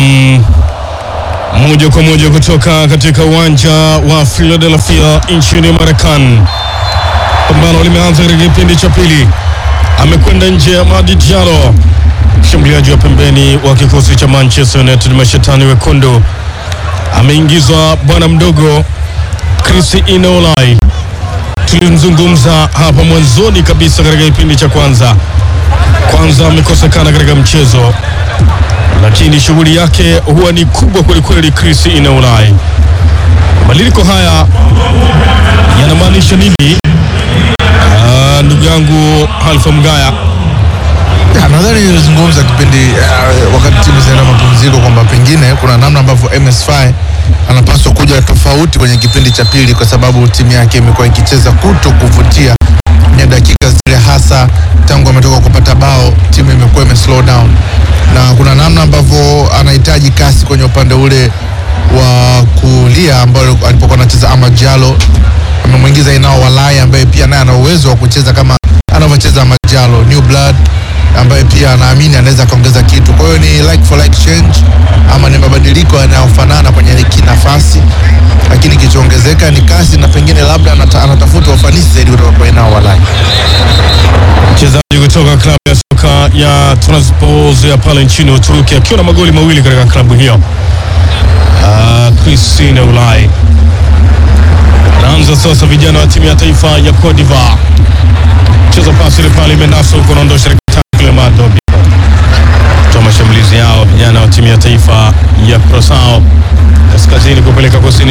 Naam, moja kwa moja kutoka katika uwanja wa Philadelphia nchini Marekani. Pambano limeanza katika kipindi cha pili, amekwenda nje ya Madi Diallo, mshambuliaji wa pembeni wa kikosi cha Manchester United, mashetani wekundu. Ameingizwa bwana mdogo Chris Inolai, tulimzungumza hapa mwanzoni kabisa katika kipindi cha kwanza. Kwanza amekosekana katika mchezo lakini shughuli yake huwa ni kubwa kwelikweli. Chris Inaulai, mabadiliko haya yanamaanisha nini? Ah, ndugu yangu Halfa Mgaya, Ya, nadhani nilizungumza kipindi uh, wakati timu zinaenda mapumziko kwamba pengine kuna namna ambavyo MSFI anapaswa kuja tofauti kwenye kipindi cha pili, kwa sababu timu yake imekuwa ikicheza kuto kuvutia kwenye dakika zile, hasa tangu ametoka kupata bao, timu imekuwa ime slow down, na kuna namna ambavyo anahitaji kasi kwenye upande ule wa kulia ambao alipokuwa anacheza Amad Diallo amemwingiza Inao Walai ambaye pia naye ana uwezo wa kucheza kama anavyocheza Amad Diallo, new blood ambaye pia anaamini anaweza akaongeza kitu. Kwa hiyo ni like for like change ama ni mabadiliko yanayofanana kwenye kinafasi, lakini kilichoongezeka ni kasi na pengine labda anata, anatafuta ufanisi zaidi kutoka kwa Inao Walai. mchezaji kutoka klabu ya soka ya Trabzonspor ya pale nchini Uturuki, akiwa na magoli mawili katika klabu hiyo. Ah, Chris Inaulai naanza sasa, vijana wa timu ya taifa ya Cote d'Ivoire cheza pasi ile pale imenasa huko, naondosha Clement Dobi toa mashambulizi yao vijana wa timu ya taifa ya Curaçao kaskazini kupeleka kusini